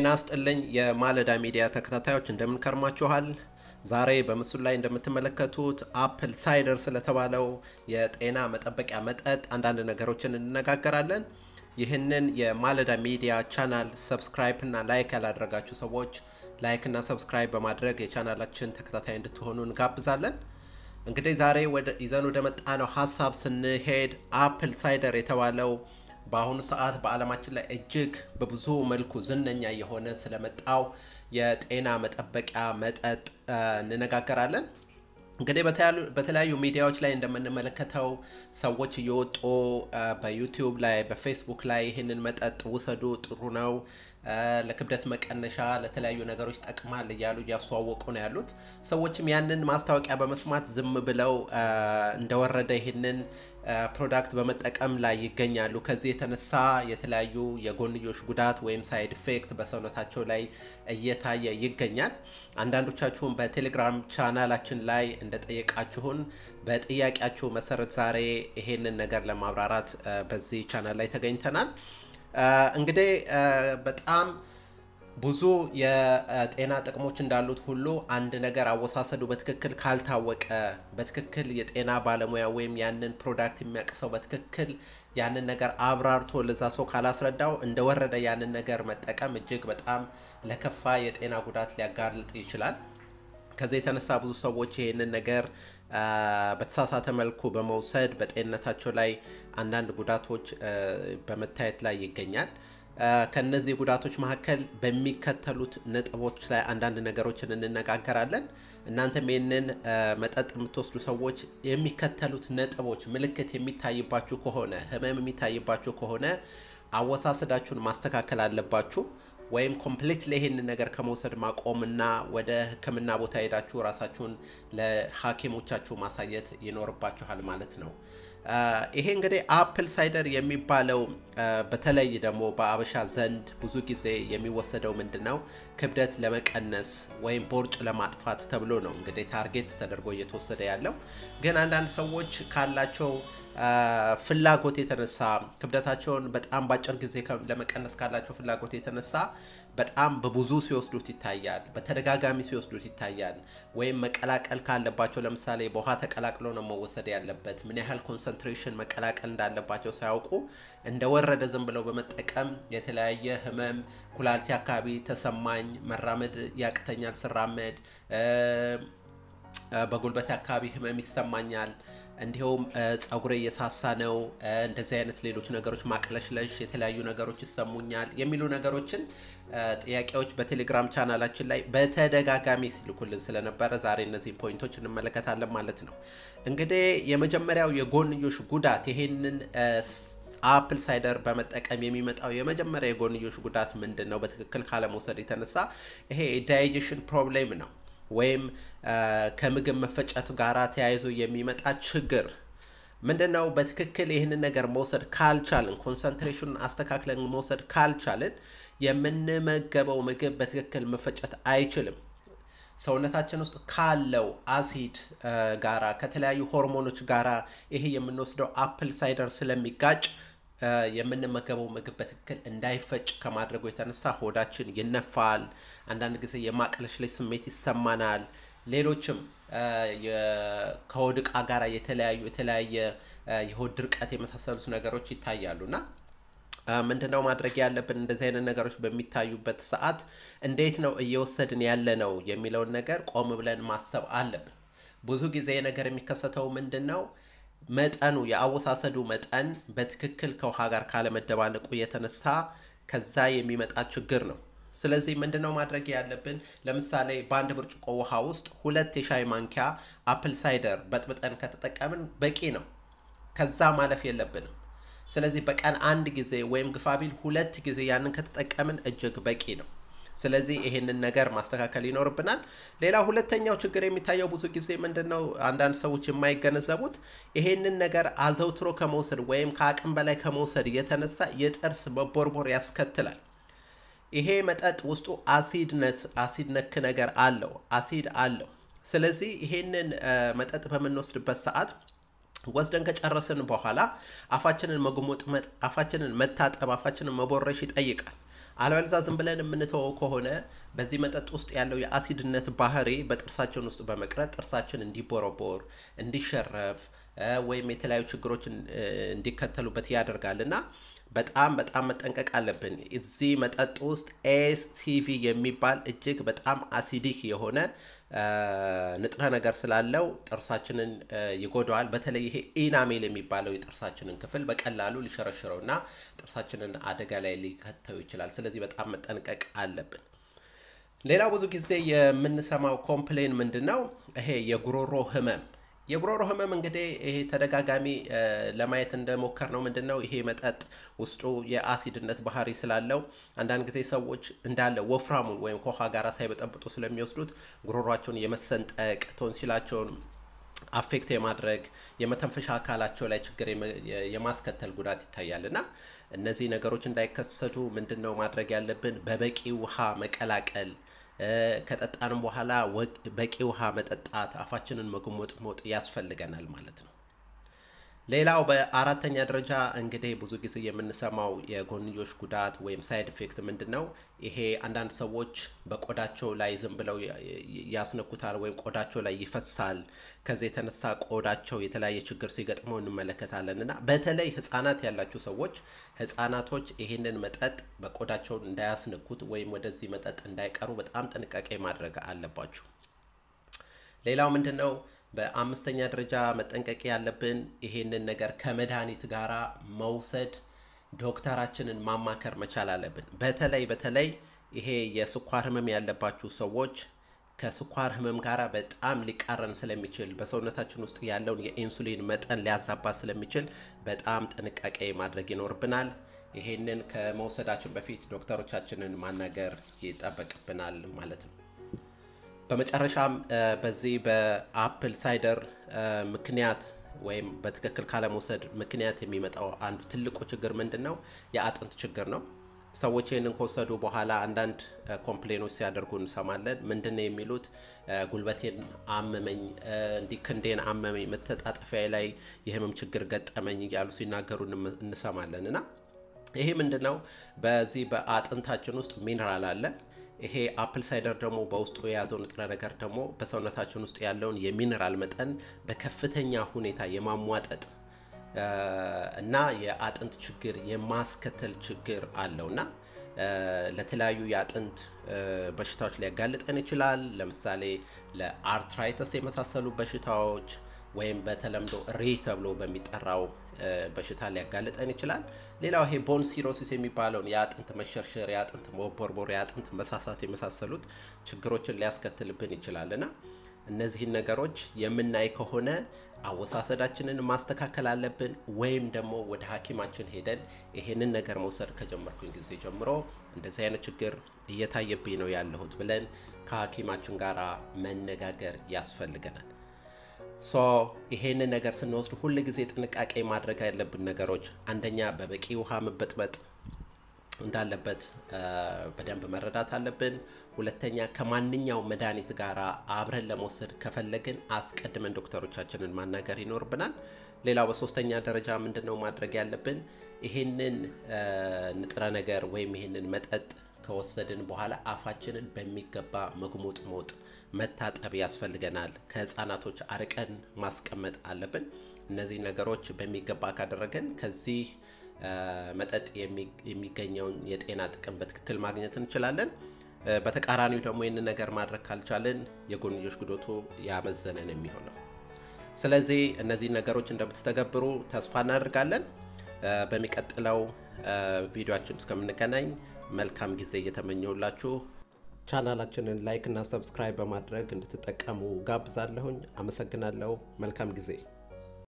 ጤና ስጥልኝ የማለዳ ሚዲያ ተከታታዮች እንደምን ከርማችኋል? ዛሬ በምስሉ ላይ እንደምትመለከቱት አፕል ሳይደር ስለተባለው የጤና መጠበቂያ መጠጥ አንዳንድ ነገሮችን እንነጋገራለን። ይህንን የማለዳ ሚዲያ ቻናል ሰብስክራይብ እና ላይክ ያላደረጋችሁ ሰዎች ላይክ እና ሰብስክራይብ በማድረግ የቻናላችን ተከታታይ እንድትሆኑ እንጋብዛለን። እንግዲህ ዛሬ ይዘን ወደ መጣነው ሀሳብ ስንሄድ አፕል ሳይደር የተባለው በአሁኑ ሰዓት በዓለማችን ላይ እጅግ በብዙ መልኩ ዝነኛ የሆነ ስለመጣው የጤና መጠበቂያ መጠጥ እንነጋገራለን። እንግዲህ በተለያዩ ሚዲያዎች ላይ እንደምንመለከተው ሰዎች እየወጡ በዩቲዩብ ላይ በፌስቡክ ላይ ይህንን መጠጥ ውሰዱ፣ ጥሩ ነው፣ ለክብደት መቀነሻ፣ ለተለያዩ ነገሮች ጠቅማል እያሉ እያስተዋወቁ ነው ያሉት። ሰዎችም ያንን ማስታወቂያ በመስማት ዝም ብለው እንደወረደ ይህንን ፕሮዳክት በመጠቀም ላይ ይገኛሉ። ከዚህ የተነሳ የተለያዩ የጎንዮሽ ጉዳት ወይም ሳይድ ኢፌክት በሰውነታቸው ላይ እየታየ ይገኛል። አንዳንዶቻችሁም በቴሌግራም ቻናላችን ላይ እንደጠየቃችሁን በጥያቄያችሁ መሰረት ዛሬ ይሄንን ነገር ለማብራራት በዚህ ቻናል ላይ ተገኝተናል። እንግዲህ በጣም ብዙ የጤና ጥቅሞች እንዳሉት ሁሉ አንድ ነገር አወሳሰዱ በትክክል ካልታወቀ በትክክል የጤና ባለሙያ ወይም ያንን ፕሮዳክት የሚያውቅ ሰው በትክክል ያንን ነገር አብራርቶ ለዛ ሰው ካላስረዳው እንደወረደ ያንን ነገር መጠቀም እጅግ በጣም ለከፋ የጤና ጉዳት ሊያጋልጥ ይችላል። ከዚህ የተነሳ ብዙ ሰዎች ይህንን ነገር በተሳሳተ መልኩ በመውሰድ በጤንነታቸው ላይ አንዳንድ ጉዳቶች በመታየት ላይ ይገኛል። ከነዚህ ጉዳቶች መካከል በሚከተሉት ነጥቦች ላይ አንዳንድ ነገሮችን እንነጋገራለን። እናንተም ይህንን መጠጥ የምትወስዱ ሰዎች የሚከተሉት ነጥቦች ምልክት የሚታይባችሁ ከሆነ ህመም የሚታይባችሁ ከሆነ አወሳሰዳችሁን ማስተካከል አለባችሁ። ወይም ኮምፕሊትሊ ይሄንን ነገር ከመውሰድ ማቆምና ወደ ሕክምና ቦታ ሄዳችሁ ራሳችሁን ለሐኪሞቻችሁ ማሳየት ይኖርባችኋል ማለት ነው። ይሄ እንግዲህ አፕል ሳይደር የሚባለው በተለይ ደግሞ በአበሻ ዘንድ ብዙ ጊዜ የሚወሰደው ምንድን ነው? ክብደት ለመቀነስ ወይም ቦርጭ ለማጥፋት ተብሎ ነው እንግዲህ ታርጌት ተደርጎ እየተወሰደ ያለው። ግን አንዳንድ ሰዎች ካላቸው ፍላጎት የተነሳ ክብደታቸውን በጣም በአጭር ጊዜ ለመቀነስ ካላቸው ፍላጎት የተነሳ በጣም በብዙ ሲወስዱት ይታያል። በተደጋጋሚ ሲወስዱት ይታያል። ወይም መቀላቀል ካለባቸው ለምሳሌ በውሃ ተቀላቅሎ ነው መወሰድ ያለበት። ምን ያህል ኮንሰንትሬሽን መቀላቀል እንዳለባቸው ሳያውቁ እንደወረደ ዝም ብለው በመጠቀም የተለያየ ህመም፣ ኩላሊቴ አካባቢ ተሰማኝ፣ መራመድ ያቅተኛል፣ ስራመድ በጉልበት አካባቢ ህመም ይሰማኛል እንዲሁም ጸጉሬ እየሳሳ ነው፣ እንደዚህ አይነት ሌሎች ነገሮች ማቅለሽለሽ፣ የተለያዩ ነገሮች ይሰሙኛል የሚሉ ነገሮችን ጥያቄዎች በቴሌግራም ቻናላችን ላይ በተደጋጋሚ ሲልኩልን ስለነበረ ዛሬ እነዚህን ፖይንቶች እንመለከታለን ማለት ነው። እንግዲህ የመጀመሪያው የጎንዮሽ ጉዳት ይሄንን አፕል ሳይደር በመጠቀም የሚመጣው የመጀመሪያ የጎንዮሽ ጉዳት ምንድን ነው? በትክክል ካለመውሰድ የተነሳ ይሄ ዳይጀሽን ፕሮብሌም ነው ወይም ከምግብ መፈጨት ጋር ተያይዞ የሚመጣ ችግር ምንድን ነው? በትክክል ይህንን ነገር መውሰድ ካልቻልን፣ ኮንሰንትሬሽኑን አስተካክለን መውሰድ ካልቻልን የምንመገበው ምግብ በትክክል መፈጨት አይችልም። ሰውነታችን ውስጥ ካለው አሲድ ጋራ ከተለያዩ ሆርሞኖች ጋራ ይሄ የምንወስደው አፕል ሳይደር ስለሚጋጭ የምንመገበው ምግብ በትክክል እንዳይፈጭ ከማድረጉ የተነሳ ሆዳችን ይነፋል። አንዳንድ ጊዜ የማቅለሽለሽ ስሜት ይሰማናል። ሌሎችም ከሆድ ዕቃ ጋር የተለያዩ የተለያየ የሆድ ድርቀት የመሳሰሉት ነገሮች ይታያሉ እና ምንድነው ማድረግ ያለብን? እንደዚህ አይነት ነገሮች በሚታዩበት ሰዓት እንዴት ነው እየወሰድን ያለ ነው የሚለውን ነገር ቆም ብለን ማሰብ አለብን። ብዙ ጊዜ ነገር የሚከሰተው ምንድን ነው መጠኑ የአወሳሰዱ መጠን በትክክል ከውሃ ጋር ካለመደባለቁ የተነሳ ከዛ የሚመጣ ችግር ነው። ስለዚህ ምንድነው ማድረግ ያለብን? ለምሳሌ በአንድ ብርጭቆ ውሃ ውስጥ ሁለት የሻይ ማንኪያ አፕል ሳይደር በጥብጠን ከተጠቀምን በቂ ነው። ከዛ ማለፍ የለብንም። ስለዚህ በቀን አንድ ጊዜ ወይም ግፋቢል ሁለት ጊዜ ያንን ከተጠቀምን እጅግ በቂ ነው። ስለዚህ ይሄንን ነገር ማስተካከል ይኖርብናል። ሌላ ሁለተኛው ችግር የሚታየው ብዙ ጊዜ ምንድን ነው አንዳንድ ሰዎች የማይገነዘቡት ይሄንን ነገር አዘውትሮ ከመውሰድ ወይም ከአቅም በላይ ከመውሰድ የተነሳ የጥርስ መቦርቦር ያስከትላል። ይሄ መጠጥ ውስጡ አሲድነት አሲድ ነክ ነገር አለው፣ አሲድ አለው። ስለዚህ ይሄንን መጠጥ በምንወስድበት ሰዓት ወስደን ከጨረስን በኋላ አፋችንን መጉመጥመጥ፣ አፋችንን መታጠብ፣ አፋችንን መቦረሽ ይጠይቃል። አለበለዚያ ዝም ብለን የምንተወው ከሆነ በዚህ መጠጥ ውስጥ ያለው የአሲድነት ባህሪ በጥርሳችን ውስጥ በመቅረት ጥርሳችን እንዲቦረቦር፣ እንዲሸረፍ ወይም የተለያዩ ችግሮችን እንዲከተሉበት ያደርጋል እና በጣም በጣም መጠንቀቅ አለብን። እዚህ መጠጥ ውስጥ ኤስቲቪ የሚባል እጅግ በጣም አሲዲክ የሆነ ንጥረ ነገር ስላለው ጥርሳችንን ይጎዳዋል። በተለይ ይሄ ኢናሜል የሚባለው የጥርሳችንን ክፍል በቀላሉ ሊሸረሽረው እና ጥርሳችንን አደጋ ላይ ሊከተው ይችላል። ስለዚህ በጣም መጠንቀቅ አለብን። ሌላው ብዙ ጊዜ የምንሰማው ኮምፕሌን ምንድን ነው? ይሄ የጉሮሮ ህመም የጉሮሮ ህመም እንግዲህ ይሄ ተደጋጋሚ ለማየት እንደሞከር ነው ምንድን ነው ይሄ መጠጥ ውስጡ የአሲድነት ባህሪ ስላለው አንዳንድ ጊዜ ሰዎች እንዳለ ወፍራሙን ወይም ከውሃ ጋር ሳይበጠብጡ ስለሚወስዱት ጉሮሯቸውን የመሰንጠቅ ቶንሲላቸውን አፌክት የማድረግ የመተንፈሻ አካላቸው ላይ ችግር የማስከተል ጉዳት ይታያል እና እነዚህ ነገሮች እንዳይከሰቱ ምንድን ነው ማድረግ ያለብን? በበቂ ውሃ መቀላቀል ከጠጣንም በኋላ በቂ ውሃ መጠጣት፣ አፋችንን መጉመጥሞጥ ያስፈልገናል ማለት ነው። ሌላው በአራተኛ ደረጃ እንግዲህ ብዙ ጊዜ የምንሰማው የጎንዮሽ ጉዳት ወይም ሳይድ ኢፌክት ምንድን ነው? ይሄ አንዳንድ ሰዎች በቆዳቸው ላይ ዝም ብለው ያስነኩታል ወይም ቆዳቸው ላይ ይፈሳል። ከዚህ የተነሳ ቆዳቸው የተለያየ ችግር ሲገጥመው እንመለከታለን እና በተለይ ሕጻናት ያላችሁ ሰዎች ሕጻናቶች ይህንን መጠጥ በቆዳቸው እንዳያስነኩት ወይም ወደዚህ መጠጥ እንዳይቀሩ በጣም ጥንቃቄ ማድረግ አለባችሁ። ሌላው ምንድን ነው? በአምስተኛ ደረጃ መጠንቀቅ ያለብን ይሄንን ነገር ከመድኃኒት ጋራ መውሰድ ዶክተራችንን ማማከር መቻል አለብን። በተለይ በተለይ ይሄ የስኳር ህመም ያለባችሁ ሰዎች ከስኳር ህመም ጋር በጣም ሊቃረን ስለሚችል በሰውነታችን ውስጥ ያለውን የኢንሱሊን መጠን ሊያዛባ ስለሚችል በጣም ጥንቃቄ ማድረግ ይኖርብናል። ይሄንን ከመውሰዳችን በፊት ዶክተሮቻችንን ማናገር ይጠበቅብናል ማለት ነው። በመጨረሻም በዚህ በአፕል ሳይደር ምክንያት ወይም በትክክል ካለመውሰድ ምክንያት የሚመጣው አንዱ ትልቁ ችግር ምንድን ነው? የአጥንት ችግር ነው። ሰዎች ይህንን ከወሰዱ በኋላ አንዳንድ ኮምፕሌኖች ሲያደርጉ እንሰማለን። ምንድን ነው የሚሉት? ጉልበቴን አመመኝ፣ እንዲህ ክንዴን አመመኝ፣ መተጣጠፊያ ላይ የህመም ችግር ገጠመኝ እያሉ ሲናገሩ እንሰማለን እና ይሄ ምንድን ነው? በዚህ በአጥንታችን ውስጥ ሚነራል አለ። ይሄ አፕል ሳይደር ደግሞ በውስጡ የያዘው ንጥረ ነገር ደግሞ በሰውነታችን ውስጥ ያለውን የሚነራል መጠን በከፍተኛ ሁኔታ የማሟጠጥ እና የአጥንት ችግር የማስከተል ችግር አለው እና ለተለያዩ የአጥንት በሽታዎች ሊያጋልጠን ይችላል። ለምሳሌ ለአርትራይተስ የመሳሰሉ በሽታዎች ወይም በተለምዶ ሪህ ተብሎ በሚጠራው በሽታ ሊያጋልጠን ይችላል። ሌላው ይሄ ቦን ሲሮሲስ የሚባለውን የአጥንት መሸርሸር፣ የአጥንት መቦርቦር፣ የአጥንት መሳሳት የመሳሰሉት ችግሮችን ሊያስከትልብን ይችላል እና እነዚህን ነገሮች የምናይ ከሆነ አወሳሰዳችንን ማስተካከል አለብን። ወይም ደግሞ ወደ ሐኪማችን ሄደን ይሄንን ነገር መውሰድ ከጀመርኩኝ ጊዜ ጀምሮ እንደዚህ አይነት ችግር እየታየብኝ ነው ያለሁት ብለን ከሐኪማችን ጋር መነጋገር ያስፈልገናል። ሶ ይሄንን ነገር ስንወስድ ሁል ጊዜ ጥንቃቄ ማድረግ ያለብን ነገሮች አንደኛ በበቂ ውሃ መበጥበጥ እንዳለበት በደንብ መረዳት አለብን። ሁለተኛ ከማንኛው መድኃኒት ጋር አብረን ለመውሰድ ከፈለግን አስቀድመን ዶክተሮቻችንን ማናገር ይኖርብናል። ሌላው በሶስተኛ ደረጃ ምንድን ነው ማድረግ ያለብን? ይህንን ንጥረ ነገር ወይም ይህንን መጠጥ ከወሰድን በኋላ አፋችንን በሚገባ መጉሞጥሞጥ መታጠብ ያስፈልገናል። ከህፃናቶች አርቀን ማስቀመጥ አለብን። እነዚህ ነገሮች በሚገባ ካደረገን ከዚህ መጠጥ የሚገኘውን የጤና ጥቅም በትክክል ማግኘት እንችላለን። በተቃራኒው ደግሞ ይህንን ነገር ማድረግ ካልቻለን የጎንዮሽ ጉዳቱ ያመዘነ ነው የሚሆነው። ስለዚህ እነዚህ ነገሮች እንደምትተገብሩ ተስፋ እናደርጋለን። በሚቀጥለው ቪዲዮችን እስከምንገናኝ መልካም ጊዜ እየተመኘውላችሁ ቻናላችንን ላይክ እና ሰብስክራይብ በማድረግ እንድትጠቀሙ ጋብዛለሁኝ። አመሰግናለሁ። መልካም ጊዜ